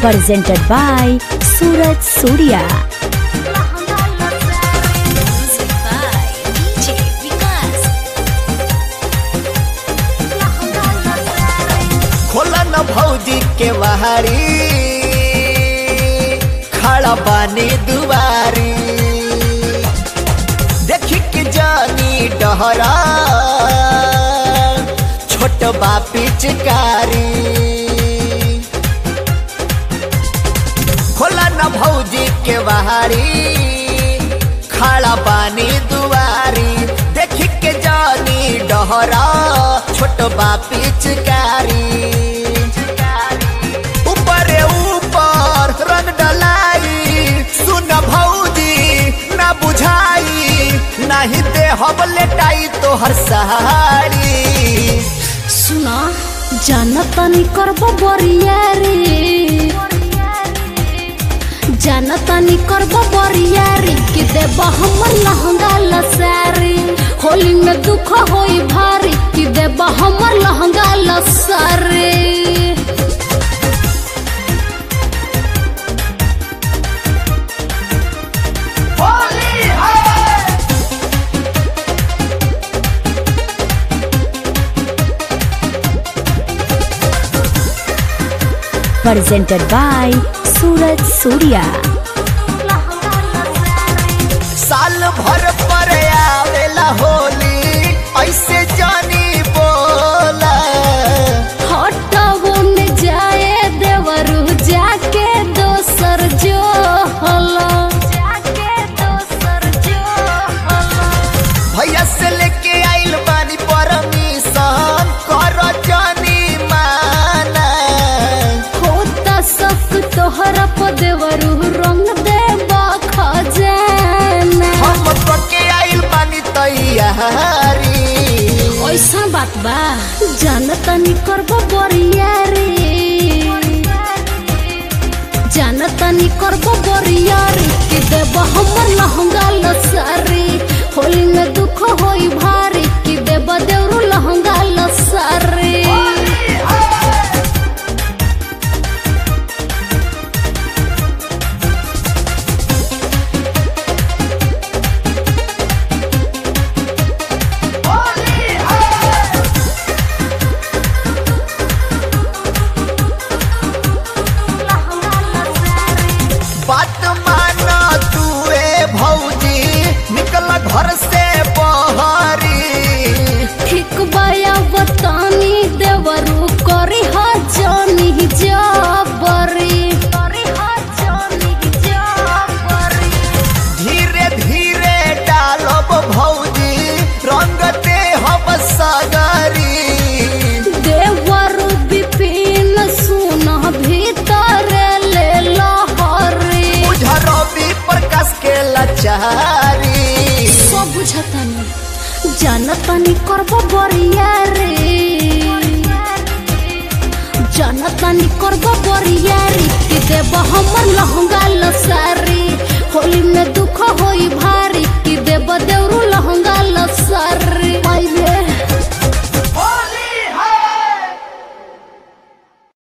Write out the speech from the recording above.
presented by Suraj Surya. Music by DJ Vikas. खोला न भौजी के वहारी खड़ा बानी दुआरी देखी के जानी डहरा छोट बा पिचकारी खोला न भौजी के वहारी खड़ा बानी दुआरी देखी के जानी डहरा छोट बा पिचकारी ऊपरे ऊपर रंग डलाई सुन भौजी ना बुझाई नाही दे हब लेटाई तोहर सहारी सुना जानतानी करबो बरियारी जानतानी करबो बरियारी कि देब हमर लहंगा लसारी होली में दुख होई भारी कि देब हमर लहंगा लसारी Presented by Suraj Surya. साल भर पर आवेला होली ऐसे जानी बोला हटबो न जाए देवरू जाके दोसर जो हलो जाके दोसर जो हलो भैया से लेके आइल बानी परमिशन कर जानी माना होता सब तोहरा पदेवरू रंग देबा खजाना हम पके आइल बानी तैयारी ऐसा बात बा जानतानी करबो बरियारी जानतानी करबो बरियारी कि देब हमर लहंगा लसारी होली में दुख होई भारी कि देब देवरू लहंगा लसारी बात माना तू ए भौजी निकल घर से बहरी ठीक बाया बतानी देवरू करी हा जानी जाबरी करी हा जानी जाबरी धीरे धीरे डालब भौजी रंग दे हम सगरी देवरू विपिन सुन भीतर ले लहरी रवि प्रकाश के लाचारी सब बुझतानी जानतानी करबो बरियारी जानतानी करबो बरियारी कि देब हमर लहंगा